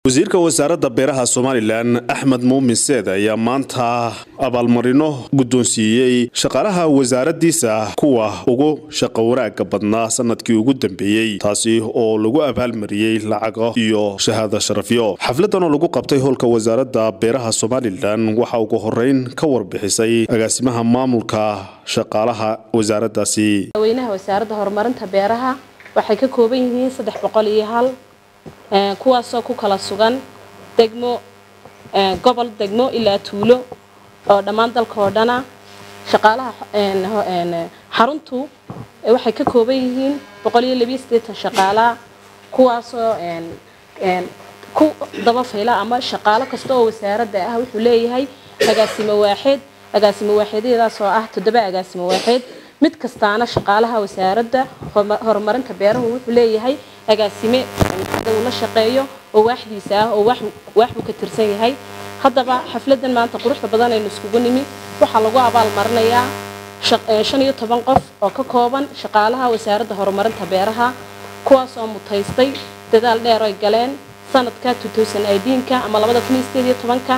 wasiirka wasaaradda beeraha somalilan axmed muumin seed ayaa maanta abaalmarino guddoonsiiyey shaqaalaha wasaaraddiisa kuwa ugu shaqo wanaagga badnaa sanadkii ugu dambeeyey taasi oo lagu abaalmariyey lacago iyo shahaado sharafyo xafladan oo lagu qabtay howlka wasaaradda beeraha somalilan waxaa ugu horeyn ka warbixisay agaasimaha maamulka shaqaalaha wasaaraddaasi madaxweynaha wasaaradda horumarinta beeraha waxay ka kooban yihiin saddex boqol iyo hal kuwaasoo ku kala sugan degmo gobol degmo ilaa tuulo oo dhammaan dalka oo dhana shaqaalaha xaruntu waxay ka kooban yihiin boqol iyo labiyo siddeetan shaqaalaa kuwaasoo ku daba fayla ama shaqaalo kasta oo wasaaradda ah wuxuu leeyahay agaasimo waaxeed agaasimo waaxeedyadaas oo ah toddoba agaasimo waaxeed mid kastaana shaqaalaha wasaaradda horumarinta beerahu wuxuu leeyahay agaasime uu la shaqeeyo oo waaxdiisa ah oo waaxbuu ka tirsan yahay haddaba xafladan maanta quruxda badan aynu iskugu nimi waxaa lagu abaal marinayaa shan iyo toban qof oo ka kooban shaqaalaha wasaaradda horumarinta beeraha kuwaasoo mutaystay dadaal dheer oy galeen sanadka ka ama ka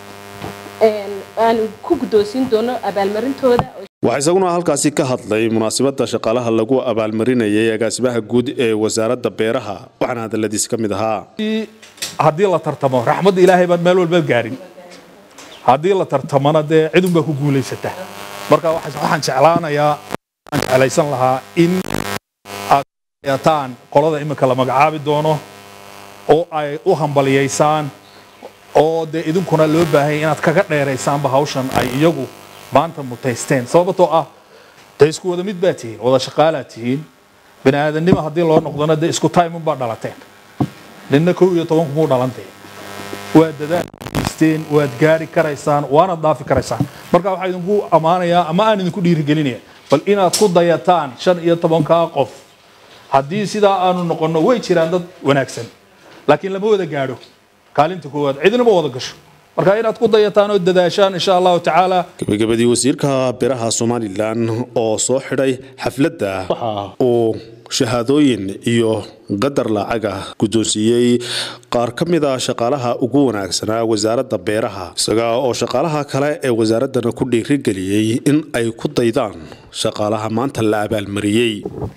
aanu ku guddoonsiin doono abaalmarintooda waxaa isaguna halkaasi ka hadlay munaasabadda shaqaalaha lagu abaalmarinayay agaasimaha guud ee wasaaradda beeraha waxaana hadaladiis ka mid ahaa haddii la tartamo raxmadda ilaahay baan meel walba gaarin haddii la tartamona dee cidunbaa ku guulaysata marka waxaan jeclaanayaa aan jeclaysan lahaa in aad yataan qolada iminka la magacaabi doono oo ay u hambaliyaysaan oo dee idinkuna loo baahanya inaad kaga dheeraysaanba hawshan ay iyagu maanta mutaysteen sababtoo ah dee isku wada mid baa tihiin wada shaqaalaa tihiin bani aadannimo haddii loo noqdona dee isku time unbaa dhalateen ninna kow iyo toban kumuu dhalantay waad dadaal geysteen waad gaari karaysaan waanaad dhaafi karaysaan marka waxaa idinku ammaanayaa ama aan idinku dhiirigelinaya bal inaad ku dayataan shan iyo tobankaa qof haddii sidaa aanu noqonno way jiraan dad wanaagsan laakiin lama wada gaadho kaalinta koowaad cidnama wada gasho marka inaad ku dayataan oo dadaashaan insha allahu tacaala gabagabadii wasiirka beeraha somalilan oo soo xidhay xafladda waxa uu shahaadooyin iyo qadar lacaga guddoonsiiyey qaar ka mid a shaqaalaha ugu wanaagsanaa wasaaradda beeraha isaga oo shaqaalaha kale ee wasaaraddana ku dhiirigeliyey in ay ku daydaan shaqaalaha maanta la abaalmariyey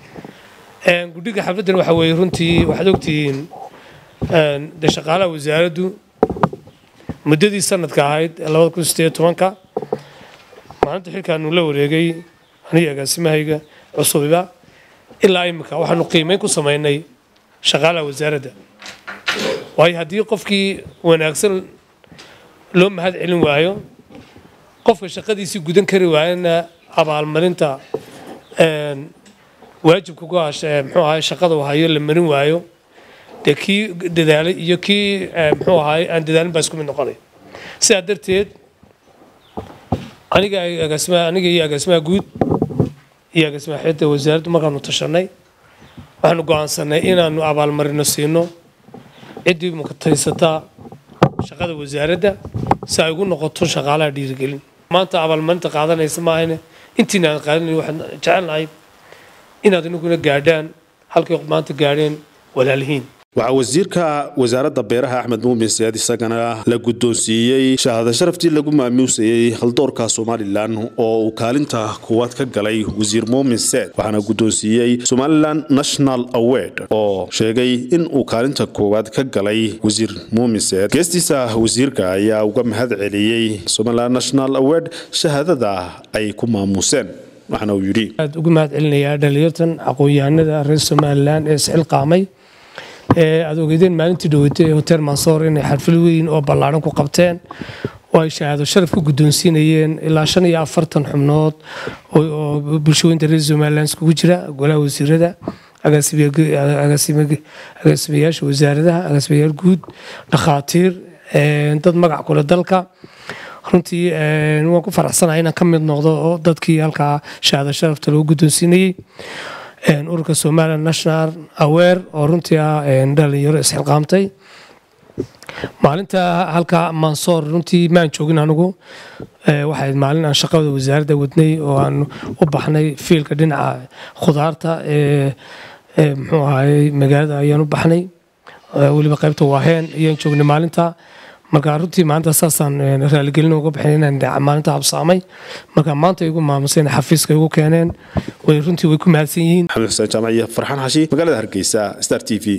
gudhiga xafladdan waxa weeye runtii waxaad ogtihiin de shaqaalaha wasaaraddu muddadii sanadka ahayd labada kun sideed tobanka maalinta xilkaanu la wareegay aniga agaasimahayga cusubiba ilaa imika waxaanu qiimeyn ku samaynay shaqaalaha wasaaradda waayo haddii qofkii wanaagsan loo mahad celin waayo qofka shaqadiisii gudan kari waayana abaalmarinta waajibka ku hasha muxuu ahay shaqada uu hayo la marin waayo dee kii dadaalay iyo kii muxuu ahaay aan dadaalin baa isku mid noqonay sidaa darteed aniga agaasimaha aniga iyo agaasimaha guud iyo agaasimaha xeedda wasaaraddu markaanu tashanay waxaanu go'aansanay inaanu abaalmarino siino ciddii mukataysataa shaqada wasaaradda si ay ugu noqoto shaqaalaha dhiirigelin maanta abaalmarinta qaadanaysa maahane intiina aan qaadanayn waxaan jecelnahay inaad inaguna gaadhaan halkay maanta gaadheen walaalihiin waxaa wasiirka wasaaradda beeraha axmed muumin seed isagana la guddoonsiiyey shahaado sharaftii lagu maamuusayey haldoorka somalilan oo uu kaalinta kuwaad ka galay wasiir muumin seed waxaana guddoonsiiyey somalilan national award oo sheegay in uu kaalinta koowaad ka galay wasiir muumin seed geestiisa wasiirka ayaa uga mahad celiyey somalilan national award shahaadada ay ku maamuuseen waxaana uu yidhi aad ugu mahad celinayaa dhalinyartan aqoon-yahanada reer somalilan ee isxilqaamay aad ogeydeen maalintii dhaweytay ee hotel mansoor inay xarfil weyn oo ballaaran ku qabteen oo ay shahaado sharaf ku guddoonsiinayeen ilaa shan iyo afartan xubnood oo bulshooyinta reer somalilan iskugu jira golaha wasiirada agaasimayaasha wasaaradaha agaasimayaal guud dhakhaatiir dad magac kule dalka runtii waan ku faraxsanahay inaan ka mid noqdo oo dadkii halkaa shahaado sharafta lagu guddoonsiinayey ururka somalilan national aware oo runtii ah dhalinyaro isxilqaamtay maalinta halka mansoor runtii maan joogin anigu waxayd maalin aan shaqada wasaaradda wadnay oo aan u baxnay fiilka dhinaca khudaarta ee muxuu ahaayey magaalada ayaan u baxnay weliba qaybta waaheen ayaan joognay maalinta marka runtii maanta saasaan raaligelin uga bixin inaan maalinta habsaamay marka maanta igu maamuseen xafiiska igu keeneen way runtii way ku mahadsan yihiin maxamed xuseen jaamaciya farxaan xashi magaalada hargeysa star t v